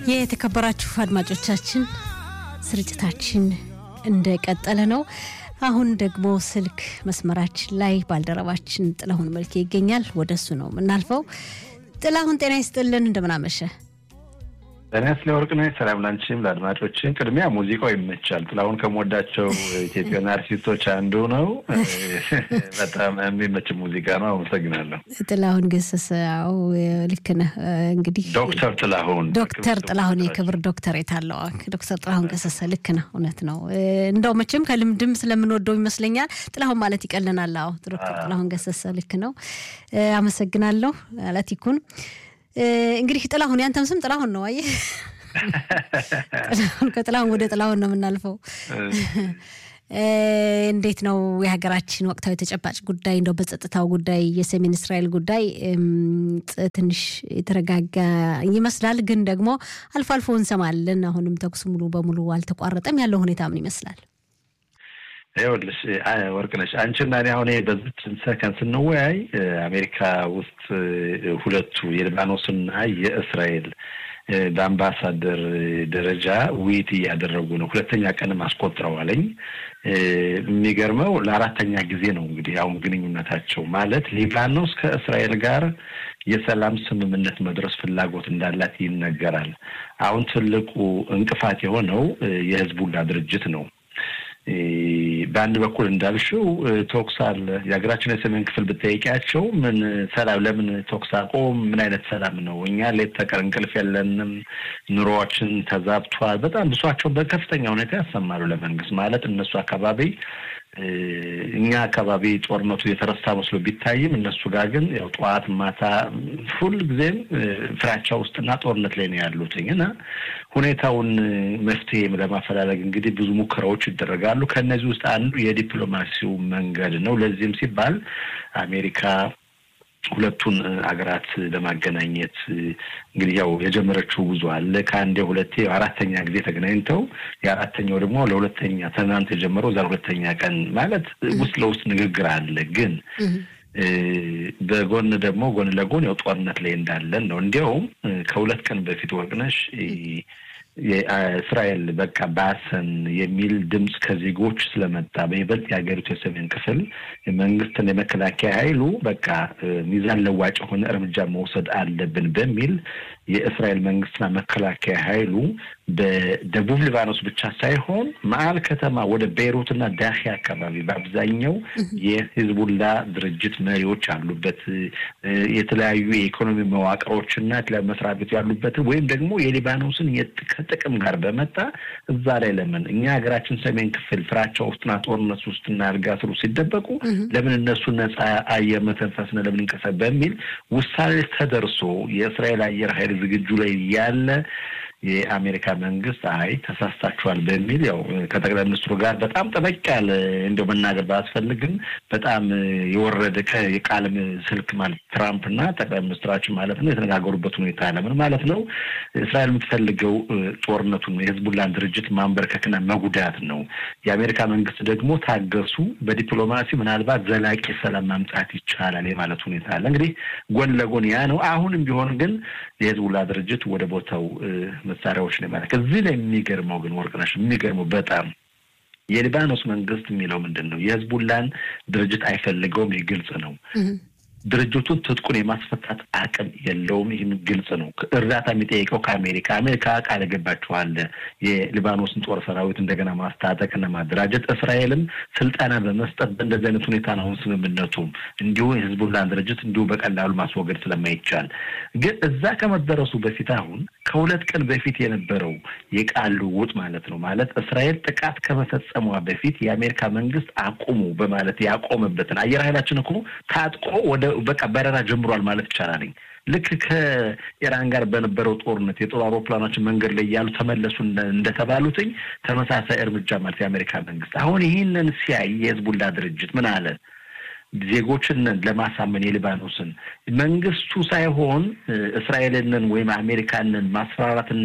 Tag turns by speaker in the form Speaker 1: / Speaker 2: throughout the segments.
Speaker 1: የተከበራችሁ አድማጮቻችን ስርጭታችን እንደቀጠለ ነው። አሁን ደግሞ ስልክ መስመራችን ላይ ባልደረባችን ጥላሁን መልኬ ይገኛል። ወደ እሱ ነው የምናልፈው። ጥላሁን ጤና ይስጥልን፣ እንደምናመሸ
Speaker 2: ጤና ስለ ወርቅነሽ ሰላም ላንቺም ለአድማጮችን። ቅድሚያ ሙዚቃው ይመቻል። ጥላሁን ከምወዳቸው ኢትዮጵያን አርቲስቶች አንዱ ነው። በጣም የሚመች ሙዚቃ ነው። አመሰግናለሁ።
Speaker 1: ጥላሁን ገሰሰ። አዎ ልክ ነህ። እንግዲህ
Speaker 2: ዶክተር ጥላሁን
Speaker 1: ዶክተር ጥላሁን የክብር ዶክተሬት አለው። ዶክተር ጥላሁን ገሰሰ ልክ ነህ፣ እውነት ነው። እንደው መቼም ከልምድም ስለምንወደው ይመስለኛል ጥላሁን ማለት ይቀለናል። አዎ ዶክተር ጥላሁን ገሰሰ ልክ ነው። አመሰግናለሁ። አላት ይኩን እንግዲህ ጥላሁን ያንተም ስም ጥላሁን ነው። አየህ ከጥላሁን ወደ ጥላሁን ነው የምናልፈው። እንዴት ነው የሀገራችን ወቅታዊ ተጨባጭ ጉዳይ? እንደው በጸጥታው ጉዳይ የሰሜን እስራኤል ጉዳይ ትንሽ የተረጋጋ ይመስላል፣ ግን ደግሞ አልፎ አልፎ እንሰማለን። አሁንም ተኩስ ሙሉ በሙሉ አልተቋረጠም። ያለው ሁኔታ ምን ይመስላል?
Speaker 2: ይኸውልሽ ወርቅነሽ አንቺና እኔ አሁን በዚች ሰከንድ ስንወያይ አሜሪካ ውስጥ ሁለቱ የሊባኖስና የእስራኤል በአምባሳደር ደረጃ ውይይት እያደረጉ ነው። ሁለተኛ ቀንም አስቆጥረዋለኝ። የሚገርመው ለአራተኛ ጊዜ ነው እንግዲህ አሁን ግንኙነታቸው ማለት ሊባኖስ ከእስራኤል ጋር የሰላም ስምምነት መድረስ ፍላጎት እንዳላት ይነገራል። አሁን ትልቁ እንቅፋት የሆነው የህዝቡላ ድርጅት ነው። በአንድ በኩል እንዳልሽው ቶክስ አለ። የሀገራችን የሰሜን ክፍል ብጠይቂያቸው ምን ሰላም፣ ለምን ቶክስ አቆም? ምን አይነት ሰላም ነው? እኛ ሌት ተቀን እንቅልፍ የለንም፣ ኑሮዎችን ተዛብቷል። በጣም ብሷቸው በከፍተኛ ሁኔታ ያሰማሉ ለመንግስት ማለት እነሱ አካባቢ እኛ አካባቢ ጦርነቱ የተረሳ መስሎ ቢታይም እነሱ ጋር ግን ያው ጠዋት ማታ ሁል ጊዜም ፍራቻ ውስጥና ጦርነት ላይ ነው ያሉትኝ እና ሁኔታውን መፍትሄ ለማፈላለግ እንግዲህ ብዙ ሙከራዎች ይደረጋሉ። ከእነዚህ ውስጥ አንዱ የዲፕሎማሲው መንገድ ነው። ለዚህም ሲባል አሜሪካ ሁለቱን ሀገራት ለማገናኘት እንግዲህ ያው የጀመረችው ጉዞ አለ። ከአንዴ ሁለቴ አራተኛ ጊዜ ተገናኝተው የአራተኛው ደግሞ ለሁለተኛ ትናንት የጀመረው እዛ ሁለተኛ ቀን ማለት ውስጥ ለውስጥ ንግግር አለ። ግን በጎን ደግሞ ጎን ለጎን ያው ጦርነት ላይ እንዳለን ነው። እንዲያውም ከሁለት ቀን በፊት ወርቅነሽ የእስራኤል በቃ ባሰን የሚል ድምፅ ከዜጎች ስለመጣ በይበልጥ የሀገሪቱ የሰሜን ክፍል መንግስትን የመከላከያ ኃይሉ በቃ ሚዛን ለዋጭ የሆነ እርምጃ መውሰድ አለብን በሚል የእስራኤል መንግስትና መከላከያ ኃይሉ በደቡብ ሊባኖስ ብቻ ሳይሆን መሀል ከተማ ወደ ቤይሩትና ዳሂ አካባቢ በአብዛኛው የሂዝቡላ ድርጅት መሪዎች ያሉበት የተለያዩ የኢኮኖሚ መዋቅሮችና የተለያዩ መስሪያ ቤቱ ያሉበትን ወይም ደግሞ የሊባኖስን ከጥቅም ጋር በመጣ እዛ ላይ ለምን እኛ ሀገራችን ሰሜን ክፍል ፍራቻ ውስጥና ጦርነት ውስጥና አልጋ ስሩ ሲደበቁ ለምን እነሱ ነጻ አየር መተንፈስነ ለምን እንቀሰ በሚል ውሳኔ ተደርሶ የእስራኤል አየር ኃይል ዝግጁ ላይ ያለ የአሜሪካ መንግስት አይ ተሳስታችኋል በሚል ያው ከጠቅላይ ሚኒስትሩ ጋር በጣም ጠበቅ ያለ እንደው መናገር ባያስፈልግም በጣም የወረደ የቃል ስልክ ማለት ትራምፕ እና ጠቅላይ ሚኒስትራችን ማለት ነው የተነጋገሩበት ሁኔታ ለምን ማለት ነው እስራኤል የምትፈልገው ጦርነቱን የህዝቡላን ድርጅት ማንበርከክና መጉዳት ነው። የአሜሪካ መንግስት ደግሞ ታገሱ፣ በዲፕሎማሲ ምናልባት ዘላቂ ሰላም ማምጣት ይቻላል የማለት ሁኔታ አለ። እንግዲህ ጎን ለጎን ያ ነው። አሁንም ቢሆን ግን የህዝቡላ ድርጅት ወደ ቦታው መሳሪያዎች ነው ማለት እዚህ ላይ የሚገርመው ግን ወርቅነሽ የሚገርመው በጣም የሊባኖስ መንግስት የሚለው ምንድን ነው የህዝቡላን ድርጅት አይፈልገውም። ይህ ግልጽ ነው። ድርጅቱን ትጥቁን የማስፈታት አቅም የለውም። ይህም ግልጽ ነው። እርዳታ የሚጠይቀው ከአሜሪካ አሜሪካ ቃል ገባችኋል የሊባኖስን ጦር ሰራዊት እንደገና ማስታጠቅና ማደራጀት፣ እስራኤልም ስልጠና በመስጠት በእንደዚህ አይነት ሁኔታ ነው አሁን ስምምነቱም እንዲሁ የህዝቡላን ድርጅት እንዲሁ በቀላሉ ማስወገድ ስለማይቻል ግን እዛ ከመደረሱ በፊት አሁን ከሁለት ቀን በፊት የነበረው የቃል ልውውጥ ማለት ነው ማለት እስራኤል ጥቃት ከመፈጸሟ በፊት የአሜሪካ መንግስት አቁሙ በማለት ያቆመበትን አየር ኃይላችን እኮ ታጥቆ ወደ በቃ በረራ ጀምሯል ማለት ይቻላል። ልክ ከኢራን ጋር በነበረው ጦርነት የጦር አውሮፕላኖችን መንገድ ላይ ያሉ ተመለሱ እንደተባሉትኝ ተመሳሳይ እርምጃ ማለት የአሜሪካ መንግስት አሁን ይህንን ሲያይ የህዝቡላ ድርጅት ምን አለ? ዜጎችን ለማሳመን የሊባኖስን መንግስቱ ሳይሆን እስራኤልንን ወይም አሜሪካንን ማስፈራራትና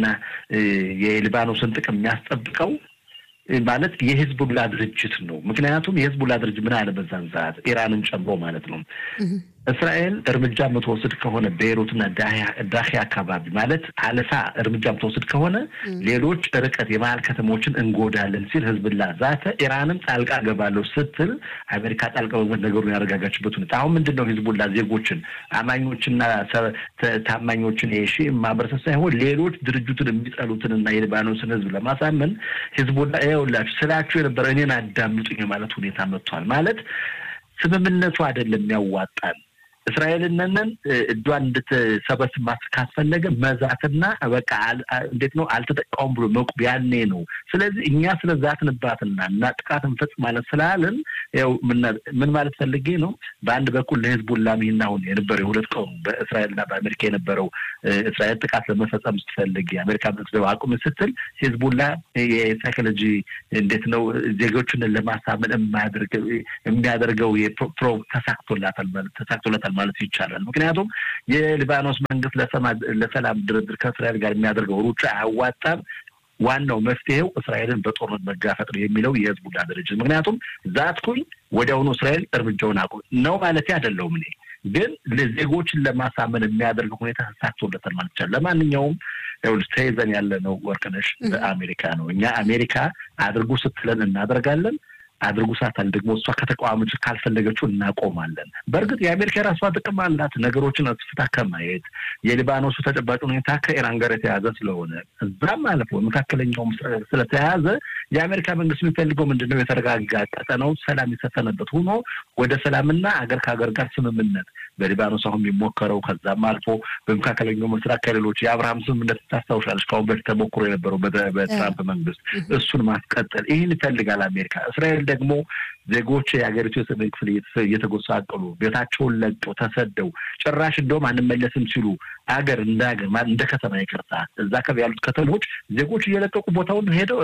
Speaker 2: የሊባኖስን ጥቅም የሚያስጠብቀው ማለት የህዝቡላ ድርጅት ነው። ምክንያቱም የህዝቡላ ድርጅት ምን አለ በዛን ሰዓት ኢራንን ጨምሮ ማለት ነው እስራኤል እርምጃ የምትወስድ ከሆነ ቤይሩትና ዳሂ አካባቢ ማለት አለፋ እርምጃ የምትወስድ ከሆነ ሌሎች ርቀት የመሀል ከተሞችን እንጎዳለን ሲል ህዝብላ ዛተ። ኢራንም ጣልቃ ገባለሁ ስትል አሜሪካ ጣልቃ በመግባት ነገሩን ያረጋጋችበት ሁኔታ አሁን ምንድን ነው? ህዝቡላ ዜጎችን አማኞችና ታማኞችን የሺ ማህበረሰብ ሳይሆን ሌሎች ድርጅቱን የሚጠሉትንና የሊባኖስን ህዝብ ለማሳመን ህዝቡላ ይኸውላችሁ ስላችሁ የነበረ እኔን አዳምጡኝ ማለት ሁኔታ መጥቷል። ማለት ስምምነቱ አይደለም የሚያዋጣን እስራኤልነንን እጇን እንድትሰበስብ ማስ ካስፈለገ መዛትና በቃ እንዴት ነው አልተጠቃውም ብሎ መቁብ ያኔ ነው። ስለዚህ እኛ ስለ ዛትንባትና እና ጥቃት እንፈጽማለን ስላልን ያው ምን ማለት ፈልጌ ነው። በአንድ በኩል ለህዝቡላ ይህን አሁን የነበረው የሁለት ቀኑ በእስራኤልና በአሜሪካ የነበረው እስራኤል ጥቃት ለመፈጸም ስትፈልግ የአሜሪካ መንግስት አቁም ስትል ህዝቡላ የሳይኮሎጂ እንዴት ነው ዜጎችን ለማሳመን የሚያደርገው ፕሮ ተሳክቶላታል ተሳክቶላታል ማለት ይቻላል። ምክንያቱም የሊባኖስ መንግስት ለሰላም ድርድር ከእስራኤል ጋር የሚያደርገው ሩጫ አያዋጣም። ዋናው መፍትሄው እስራኤልን በጦርነት መጋፈጥ ነው የሚለው የህዝቡላ ድርጅት። ምክንያቱም ዛትኩኝ ወዲያውኑ እስራኤል እርምጃውን አቁም ነው ማለት አይደለውም። እኔ ግን ዜጎችን ለማሳመን የሚያደርገው ሁኔታ ተሳክቶለታል ማለት ይቻላል። ለማንኛውም ይኸውልሽ ተይዘን ያለ ነው ወርቅነሽ በአሜሪካ ነው። እኛ አሜሪካ አድርጉ ስትለን እናደርጋለን አድርጉ ሳታል ደግሞ እሷ ከተቃዋሚዎች ካልፈለገችው እናቆማለን። በእርግጥ የአሜሪካ የራሷ ጥቅም አላት። ነገሮችን አስፍታ ከማየት የሊባኖሱ ተጨባጭ ሁኔታ ከኢራን ጋር የተያዘ ስለሆነ እዛም አልፎ መካከለኛውም ስለተያያዘ የአሜሪካ መንግስት የሚፈልገው ምንድን ነው? የተረጋጋ ቀጠናው ሰላም የሰፈነበት ሆኖ ወደ ሰላምና አገር ከሀገር ጋር ስምምነት በሊባኖስ አሁን የሚሞከረው ከዛም አልፎ በመካከለኛው ምስራቅ ከሌሎች የአብርሃም ስምምነት ታስታውሻለች። ከአሁን በፊት ተሞክሮ የነበረው በትራምፕ መንግስት እሱን ማስቀጠል ይህን ይፈልጋል አሜሪካ። እስራኤል ደግሞ ዜጎች የሀገሪቱ የሰሜን ክፍል እየተጎሳቀሉ ቤታቸውን ለቀው ተሰደው ጭራሽ እንደውም አንመለስም ሲሉ አገር እንደ ሀገር እንደ ከተማ ይቅርታ እዛ አካባቢ ያሉት ከተሞች ዜጎች እየለቀቁ ቦታውን ሄደው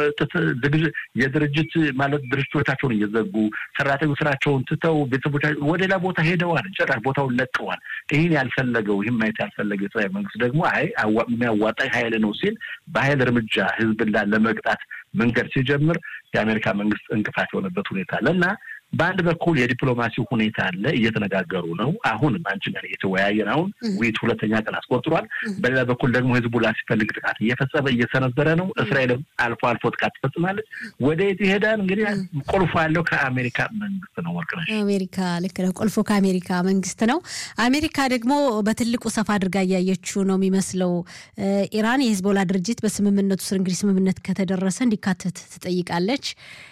Speaker 2: የድርጅት ማለት ድርጅቶቻቸውን እየዘጉ ሰራተኞች ስራቸውን ትተው ቤተሰቦቻ ወደ ሌላ ቦታ ሄደዋል። ጭራሽ ቦታውን ለቀዋል። ይህን ያልፈለገው ይህን ማየት ያልፈለገው የእስራኤል መንግስት ደግሞ አይ የሚያዋጣኝ ሀይል ነው ሲል በሀይል እርምጃ ህዝብን ለመቅጣት መንገድ ሲጀምር የአሜሪካ መንግስት እንቅፋት የሆነበት ሁኔታ አለ እና በአንድ በኩል የዲፕሎማሲ ሁኔታ አለ፣ እየተነጋገሩ ነው። አሁን አንቺ ጋር እየተወያየን አሁን ውይይት ሁለተኛ ቀን አስቆጥሯል። በሌላ በኩል ደግሞ ህዝቡላ ሲፈልግ ጥቃት እየፈጸመ እየሰነዘረ ነው። እስራኤልም አልፎ አልፎ ጥቃት ትፈጽማለች። ወደ የት ይሄዳል? እንግዲህ ቁልፎ ያለው ከአሜሪካ መንግስት ነው። ወርቅነሽ
Speaker 1: አሜሪካ ልክ ነው። ቁልፎ ከአሜሪካ መንግስት ነው። አሜሪካ ደግሞ በትልቁ ሰፋ አድርጋ እያየችው ነው የሚመስለው። ኢራን የሂዝቦላ ድርጅት በስምምነቱ ስር እንግዲህ ስምምነት ከተደረሰ እንዲካተት ትጠይቃለች።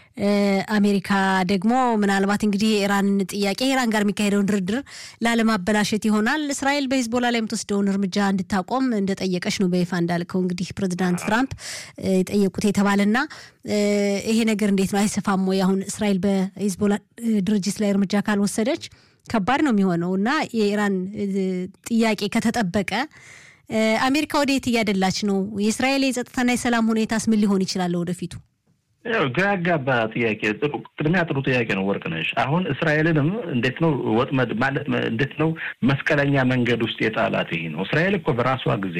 Speaker 1: አሜሪካ ደግሞ ምናልባት እንግዲህ የኢራን ጥያቄ ኢራን ጋር የሚካሄደውን ድርድር ላለማበላሸት ይሆናል እስራኤል በሂዝቦላ ላይ የምትወስደውን እርምጃ እንድታቆም እንደጠየቀች ነው በይፋ እንዳልከው እንግዲህ ፕሬዚዳንት ትራምፕ የጠየቁት የተባለና ይሄ ነገር እንዴት ነው አይሰፋም ወይ? አሁን እስራኤል በሂዝቦላ ድርጅት ላይ እርምጃ ካልወሰደች ከባድ ነው የሚሆነው እና የኢራን ጥያቄ ከተጠበቀ አሜሪካ ወደ የት እያደላች ነው? የእስራኤል የጸጥታና የሰላም ሁኔታስ ምን ሊሆን ይችላል ወደፊቱ?
Speaker 2: ያው ግራ ያጋባ ጥያቄ ጥሩ ቅድሚያ ጥሩ ጥያቄ ነው ወርቅነሽ። አሁን እስራኤልንም እንዴት ነው ወጥመድ ማለት እንዴት ነው መስቀለኛ መንገድ ውስጥ የጣላት ይሄ ነው። እስራኤል እኮ በራሷ ጊዜ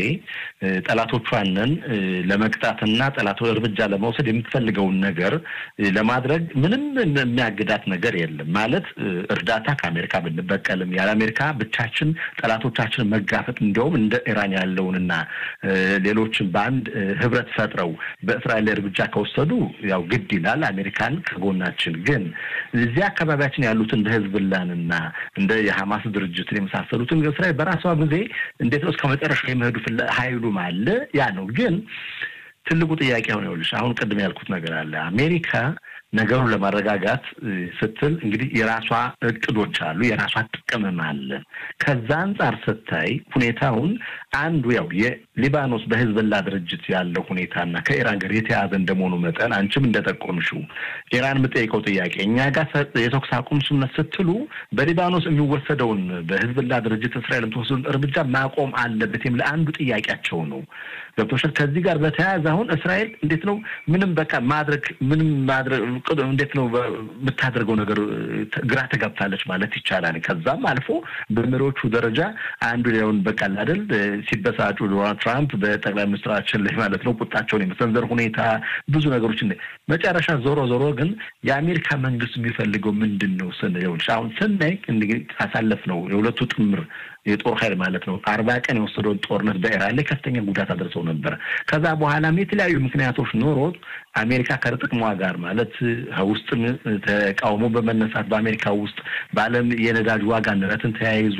Speaker 2: ጠላቶቿንን ለመቅጣትና ጠላቶ እርምጃ ለመውሰድ የምትፈልገውን ነገር ለማድረግ ምንም የሚያግዳት ነገር የለም። ማለት እርዳታ ከአሜሪካ ብንበቀልም ያለ አሜሪካ ብቻችን ጠላቶቻችን መጋፈጥ እንዲያውም እንደ ኢራን ያለውንና ሌሎችን በአንድ ህብረት ፈጥረው በእስራኤል ላይ እርምጃ ከወሰዱ ያው ግድ ይላል። አሜሪካን ከጎናችን ግን እዚህ አካባቢያችን ያሉት እንደ ህዝብላንና እንደ የሐማስ ድርጅትን የመሳሰሉትን እስራኤል በራሷ ጊዜ እንዴት ነው እስከ መጨረሻ የመሄዱ ሀይሉም አለ። ያ ነው ግን ትልቁ ጥያቄ ሆነ። ይኸውልሽ አሁን ቅድም ያልኩት ነገር አለ። አሜሪካ ነገሩን ለማረጋጋት ስትል እንግዲህ የራሷ እቅዶች አሉ፣ የራሷ ጥቅምም አለ። ከዛ አንጻር ስታይ ሁኔታውን አንዱ ያው የሊባኖስ በህዝብላ ድርጅት ያለው ሁኔታና ከኢራን ጋር የተያዘ እንደመሆኑ መጠን አንቺም እንደጠቆምሽው ኢራን የምጠይቀው ጥያቄ እኛ ጋር የተኩስ አቁም ስምምነት ስትሉ በሊባኖስ የሚወሰደውን በህዝብላ ድርጅት እስራኤል የምትወስዱን እርምጃ ማቆም አለበት የሚል አንዱ ጥያቄያቸው ነው። ገብቶሻል። ከዚህ ጋር በተያያዘ አሁን እስራኤል እንዴት ነው ምንም በቃ ማድረግ ምንም ማድረግ እንዴት ነው የምታደርገው ነገር ግራ ተጋብታለች ማለት ይቻላል። ከዛም አልፎ በመሪዎቹ ደረጃ አንዱ ሊሆን በቃል አይደል ሲበሳጩ ዶናልድ ትራምፕ በጠቅላይ ሚኒስትራችን ላይ ማለት ነው ቁጣቸውን የመሰንዘር ሁኔታ ብዙ ነገሮች መጨረሻ ዞሮ ዞሮ ግን የአሜሪካ መንግስት የሚፈልገው ምንድን ነው ስንየው አሁን ስናይ እንግዲህ ካሳለፍ ነው የሁለቱ ጥምር የጦር ኃይል ማለት ነው አርባ ቀን የወሰደውን ጦርነት በኢራን ላይ ከፍተኛ ጉዳት አድርሰው ነበር። ከዛ በኋላም የተለያዩ ምክንያቶች ኖሮት አሜሪካ ከጥቅሟ ጋር ማለት ውስጥም ተቃውሞ በመነሳት በአሜሪካ ውስጥ በዓለም የነዳጅ ዋጋ ንረትን ተያይዞ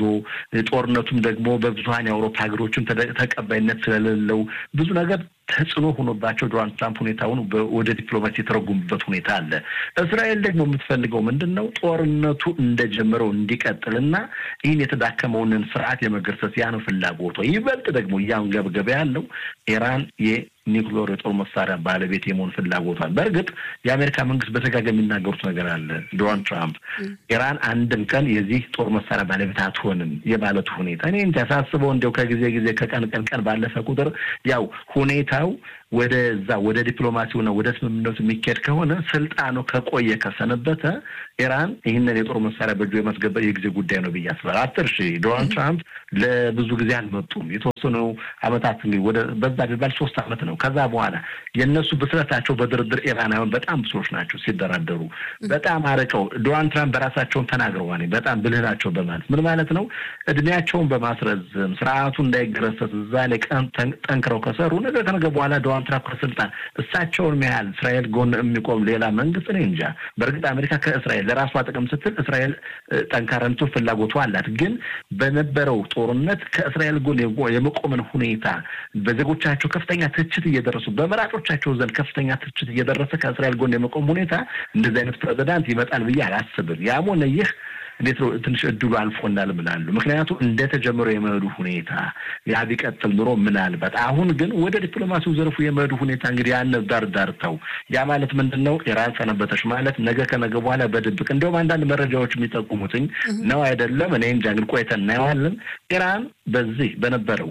Speaker 2: ጦርነቱም ደግሞ በብዙሀን የአውሮፓ ሀገሮችም ተቀባይነት ስለሌለው ብዙ ነገር ተጽዕኖ ሆኖባቸው ዶናልድ ትራምፕ ሁኔታውን ወደ ዲፕሎማሲ የተረጉሙበት ሁኔታ አለ። እስራኤል ደግሞ የምትፈልገው ምንድን ነው? ጦርነቱ እንደጀመረው እንዲቀጥልና ይህን የተዳከመውንን ስርዓት የመገርሰስ ያ ነው ፍላጎቷ። ይበልጥ ደግሞ እያንገብገበ ያለው ኢራን ኒውክሌር የጦር መሳሪያ ባለቤት የመሆን ፍላጎቷል። በእርግጥ የአሜሪካ መንግስት በተጋጋሚ የሚናገሩት ነገር አለ። ዶናልድ ትራምፕ ኢራን አንድም ቀን የዚህ ጦር መሳሪያ ባለቤት አትሆንም የማለቱ ሁኔታ እኔ ሳስበው እንዲያው ከጊዜ ጊዜ ከቀን ቀን ቀን ባለፈ ቁጥር ያው ሁኔታው ወደዛ ወደ ዲፕሎማሲውና ወደ ስምምነቱ የሚካሄድ ከሆነ ስልጣኑ ከቆየ ከሰነበተ ኢራን ይህንን የጦር መሳሪያ በእጁ የማስገባት የጊዜ ጉዳይ ነው ብዬ አስባለሁ። አትርሺ ዶናልድ ትራምፕ ለብዙ ጊዜ አልመጡም። የተወሰኑ አመታት ወደ በዛ ቢባል ሶስት አመት ነው። ከዛ በኋላ የእነሱ ብስለታቸው በድርድር ኢራናውያን በጣም ብዙዎች ናቸው ሲደራደሩ በጣም አርቀው ዶናልድ ትራምፕ በራሳቸውን ተናግረዋል። በጣም ብልህ ናቸው በማለት ምን ማለት ነው? እድሜያቸውን በማስረዘም ስርዓቱ እንዳይገረሰስ እዛ ላይ ጠንክረው ከሰሩ ነገ ከነገ በኋላ ዶናልድ ትራምፕ ከስልጣን እሳቸውን ያህል እስራኤል ጎን የሚቆም ሌላ መንግስት እኔ እንጃ። በእርግጥ አሜሪካ ከእስራኤል ለራሷ ጥቅም ስትል እስራኤል ጠንካረንቱ ፍላጎቱ አላት። ግን በነበረው ጦርነት ከእስራኤል ጎን የመቆምን ሁኔታ በዜጎቻቸው ከፍተኛ ትችት እየደረሱ በመራጮቻቸው ዘንድ ከፍተኛ ትችት እየደረሰ ከእስራኤል ጎን የመቆም ሁኔታ እንደዚህ አይነት ፕሬዚዳንት ይመጣል ብዬ አላስብም። ያም ሆነ ይህ እንዴት ነው ትንሽ እድሉ አልፎናል ምናሉ። ምክንያቱም እንደተጀመረው የመሄዱ ሁኔታ ያ ቢቀጥል ኑሮ ምናልባት አሁን ግን ወደ ዲፕሎማሲው ዘርፉ የመሄዱ ሁኔታ እንግዲህ ያን ዳር ዳርተው ያ ማለት ምንድን ነው? ኢራን ሰነበተች ማለት ነገ ከነገ በኋላ በድብቅ እንዲሁም አንዳንድ መረጃዎች የሚጠቁሙትኝ ነው አይደለም፣ እኔ እንጃ። ግን ቆይተን እናየዋለን። ኢራን በዚህ በነበረው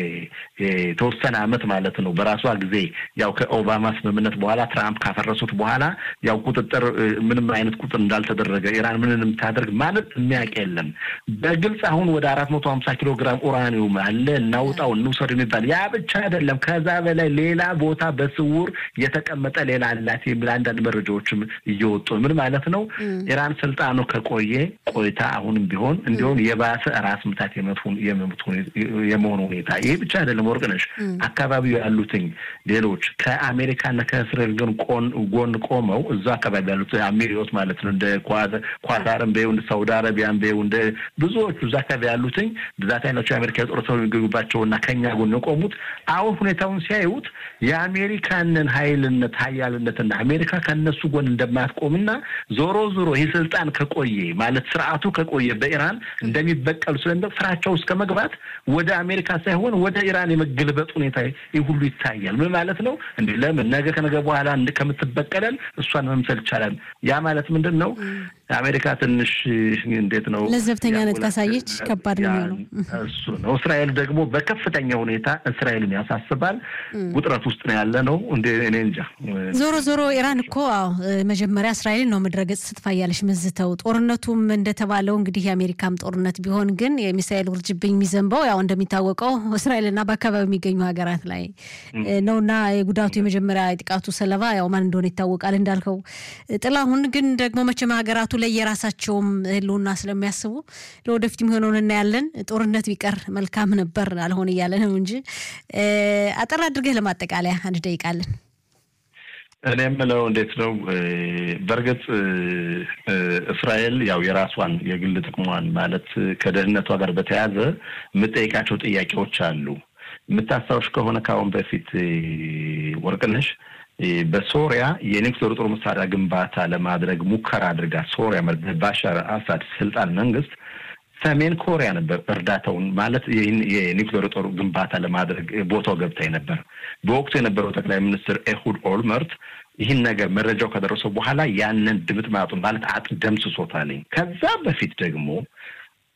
Speaker 2: የተወሰነ አመት ማለት ነው በራሷ ጊዜ ያው ከኦባማ ስምምነት በኋላ ትራምፕ ካፈረሱት በኋላ ያው ቁጥጥር ምንም አይነት ቁጥር እንዳልተደረገ ኢራን ምንን የምታደርግ ማለት የሚያውቅ የለም። በግልጽ አሁን ወደ አራት መቶ ሀምሳ ኪሎ ግራም ኡራኒውም አለ እናውጣው እንውሰድ የሚባል ያ ብቻ አይደለም። ከዛ በላይ ሌላ ቦታ በስውር የተቀመጠ ሌላ አላት የሚል አንዳንድ መረጃዎችም እየወጡ ምን ማለት ነው? ኢራን ስልጣኑ ከቆየ ቆይታ አሁንም ቢሆን እንዲሁም የባሰ ራስ ምታት የመሆኑ ሁኔታ ይህ ብቻ አይደለም። ወርቅነሽ አካባቢው ያሉትኝ ሌሎች ከአሜሪካና ከእስራኤል ግን ጎን ቆመው እዛ አካባቢ ያሉት አሚሪዮት ማለት ነው እንደ ኳታርን ቤው እንደ ሳውዲ አረቢያን ቤው እንደ ብዙዎቹ እዛ አካባቢ ያሉትኝ ብዛት ያላቸው የአሜሪካ የጦር ሰው የሚገኙባቸው እና ከኛ ጎን የቆሙት አሁን ሁኔታውን ሲያዩት የአሜሪካንን ኃይልነት ሀያልነትና አሜሪካ ከነሱ ጎን እንደማትቆምና ዞሮ ዞሮ ይህ ስልጣን ከቆየ ማለት ስርዓቱ ከቆየ በኢራን እንደሚበቀሉ ስለንደ ፍራቸው እስከ መግባት ወደ አሜሪካ ሳይሆን ወደ ኢራን የመገልበጥ ሁኔታ ይህ ሁሉ ይታያል። ምን ማለት ነው? እንዲ ለምን ነገ ከነገ በኋላ ከምትበቀለን እሷን መምሰል ይቻላል። ያ ማለት ምንድን ነው? አሜሪካ ትንሽ እንዴት ነው
Speaker 1: ለዘብተኛነት ካሳየች ከባድ ነው የሚሆነው።
Speaker 2: እሱ ነው። እስራኤል ደግሞ በከፍተኛ ሁኔታ እስራኤልን ያሳስባል። ውጥረት ውስጥ ነው ያለ ነው። እንደ እኔ እንጃ።
Speaker 1: ዞሮ ዞሮ ኢራን እኮ አዎ መጀመሪያ እስራኤልን ነው ምድረገጽ ስትፋ እያለች መዝተው ጦርነቱም እንደተባለው እንግዲህ የአሜሪካም ጦርነት ቢሆን ግን የሚሳኤል ውርጅብኝ የሚዘንበው ያው እንደሚታወቀው እስራኤልና በአካባቢ የሚገኙ ሀገራት ላይ ነውና የጉዳቱ የመጀመሪያ የጥቃቱ ሰለባ ያው ማን እንደሆነ ይታወቃል እንዳልከው ጥላሁን። ግን ደግሞ መቼም ሀገራቱ ላይ የራሳቸውም ህልውና ስለሚያስቡ ለወደፊት የሚሆነውን እናያለን። ጦርነት ቢቀር መልካም ነበር አልሆን እያለ ነው እንጂ አጠር አድርገህ ለማጠቃለያ አንድ ደቂቃለን።
Speaker 2: እኔ የምለው እንዴት ነው፣ በእርግጥ እስራኤል ያው የራሷን የግል ጥቅሟን ማለት ከደህንነቷ ጋር በተያያዘ የምጠይቃቸው ጥያቄዎች አሉ። የምታስታውሽ ከሆነ ከአሁን በፊት ወርቅነሽ በሶሪያ የኒውክሌር ጦር መሳሪያ ግንባታ ለማድረግ ሙከራ አድርጋ ሶሪያ ባሻር አሳድ ስልጣን መንግስት ሰሜን ኮሪያ ነበር እርዳታውን ማለት ይህን የኒውክሌር ጦር ግንባታ ለማድረግ ቦታው ገብታ ነበር። በወቅቱ የነበረው ጠቅላይ ሚኒስትር ኤሁድ ኦልመርት ይህን ነገር መረጃው ከደረሰው በኋላ ያንን ድምጥ ማጡን ማለት አጥ ደምስሶታል። ከዛ በፊት ደግሞ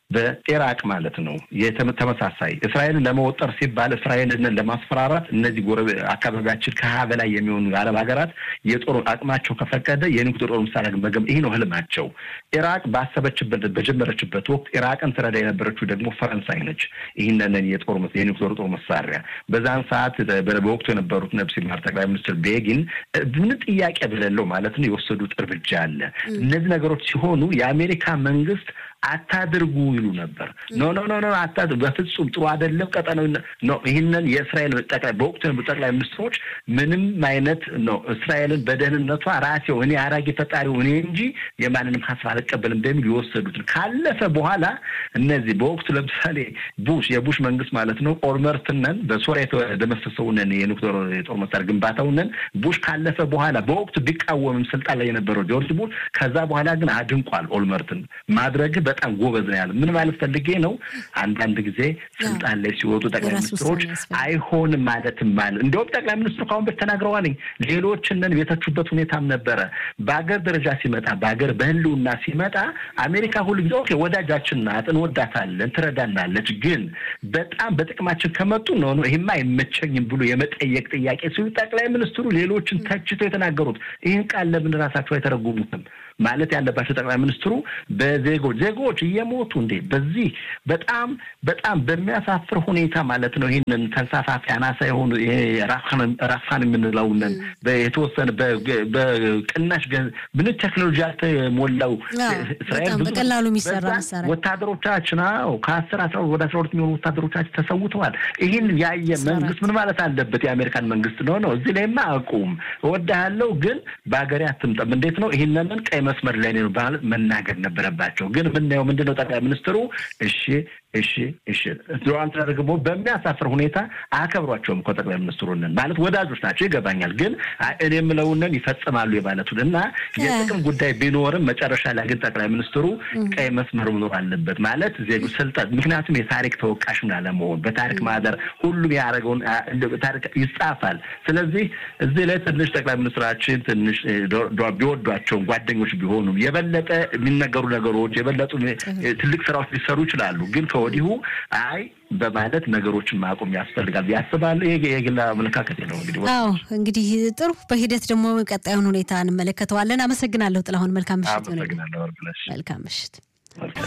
Speaker 2: በኢራቅ ማለት ነው ተመሳሳይ እስራኤልን ለመወጠር ሲባል እስራኤልን ለማስፈራራት እነዚህ ጎረቤ አካባቢያችን ከሀያ በላይ የሚሆኑ የአረብ ሀገራት የጦር አቅማቸው ከፈቀደ የኒውክሌር ጦር መሳሪያ መገም ይህ ነው ህልማቸው። ኢራቅ ባሰበችበት በጀመረችበት ወቅት ኢራቅን ትረዳ የነበረችው ደግሞ ፈረንሳይ ነች። ይህንን የጦር የኒውክሌር ጦር መሳሪያ በዛን ሰዓት በወቅቱ የነበሩት ነብስ ማር ጠቅላይ ሚኒስትር ቤጊን ምንም ጥያቄ በሌለው ማለት ነው የወሰዱት እርምጃ አለ። እነዚህ ነገሮች ሲሆኑ የአሜሪካ መንግስት አታድርጉ ይሉ ነበር። ኖ ኖ ኖ ኖ አታድርጉ፣ በፍጹም ጥሩ አይደለም ቀጠናው ነው። ይህንን የእስራኤል ጠቅላይ በወቅቱ ጠቅላይ ሚኒስትሮች ምንም አይነት ነው እስራኤልን በደህንነቷ ራሴው እኔ አራጊ ፈጣሪው እኔ እንጂ የማንንም ሀሳብ አልቀበልም በሚል የወሰዱትን ካለፈ በኋላ እነዚህ በወቅቱ ለምሳሌ ቡሽ የቡሽ መንግስት ማለት ነው ኦልመርትነን በሶሪያ የተደመሰሰውንን የኒውክሌር የጦር መሳሪያ ግንባታውንን ቡሽ ካለፈ በኋላ በወቅቱ ቢቃወምም ስልጣን ላይ የነበረው ጆርጅ ቡሽ ከዛ በኋላ ግን አድንቋል ኦልመርትን ማድረግ በጣም ጎበዝ ነው ያለ። ምን ማለት ፈልጌ ነው? አንዳንድ ጊዜ ስልጣን ላይ ሲወጡ ጠቅላይ ሚኒስትሮች አይሆንም ማለትም ማለት እንዲሁም ጠቅላይ ሚኒስትሩ ከአሁን በፊት ተናግረዋል። ሌሎችንን የተቹበት ሁኔታም ነበረ። በሀገር ደረጃ ሲመጣ በሀገር በህልውና ሲመጣ አሜሪካ ሁሉ ጊዜ ኦኬ ወዳጃችን ናት፣ እንወዳታለን፣ ትረዳናለች። ግን በጣም በጥቅማችን ከመጡ ነው ነው ይህማ አይመቸኝም ብሎ የመጠየቅ ጥያቄ ሲሉ ጠቅላይ ሚኒስትሩ ሌሎችን ተችተው የተናገሩት ይህን ቃል ለምን ራሳቸው አይተረጉሙትም? ማለት ያለባቸው ጠቅላይ ሚኒስትሩ በዜጎች ዜጎች እየሞቱ እንዴ በዚህ በጣም በጣም በሚያሳፍር ሁኔታ ማለት ነው። ይህንን ተንሳፋፊ አናሳ የሆኑ ራፋን የምንለውንን የተወሰነ በቅናሽ ምን ቴክኖሎጂ ያልተሞላው
Speaker 1: እስራኤል በቀላሉ የሚሰራ መሳሪያ
Speaker 2: ወታደሮቻችን ው ከአስር አስራ ወደ አስራ ሁለት የሚሆኑ ወታደሮቻችን ተሰውተዋል። ይህን ያየ መንግስት ምን ማለት አለበት? የአሜሪካን መንግስት ነው ነው እዚህ ላይማ አቁም እወድሃለሁ፣ ግን በሀገሬ አትምጠም። እንዴት ነው ይህንን ቀይ መስመር ላይ ነው ማለት መናገር ነበረባቸው። ግን የምናየው ምንድን ነው? ጠቅላይ ሚኒስትሩ እሺ እሺ እሺ ዶናልድ ትራምፕ ደግሞ በሚያሳፍር ሁኔታ አያከብሯቸውም እኮ ጠቅላይ ሚኒስትሩንን ማለት ወዳጆች ናቸው ይገባኛል። ግን እኔ የምለውንን ይፈጽማሉ የማለቱን እና የጥቅም ጉዳይ ቢኖርም መጨረሻ ላይ ግን ጠቅላይ ሚኒስትሩ ቀይ መስመር መኖር አለበት ማለት ዜጎች ስልጣን ምክንያቱም የታሪክ ተወቃሽ ላለመሆን በታሪክ ማህደር ሁሉም ያደረገውን ታሪክ ይጻፋል። ስለዚህ እዚህ ላይ ትንሽ ጠቅላይ ሚኒስትራችን ትንሽ ቢወዷቸውን ጓደኞች ቢሆኑም የበለጠ የሚነገሩ ነገሮች የበለጡ ትልቅ ስራዎች ሊሰሩ ይችላሉ ግን ወዲሁ አይ በማለት ነገሮችን ማቆም ያስፈልጋል ያስባሉ። ይሄ የግል አመለካከት ነው። እንግዲህ
Speaker 1: አዎ፣ እንግዲህ ጥሩ። በሂደት ደግሞ ቀጣዩን ሁኔታ እንመለከተዋለን። አመሰግናለሁ ጥላሁን። መልካም ምሽት።
Speaker 2: አመሰግናለሁ።
Speaker 1: መልካም ምሽት።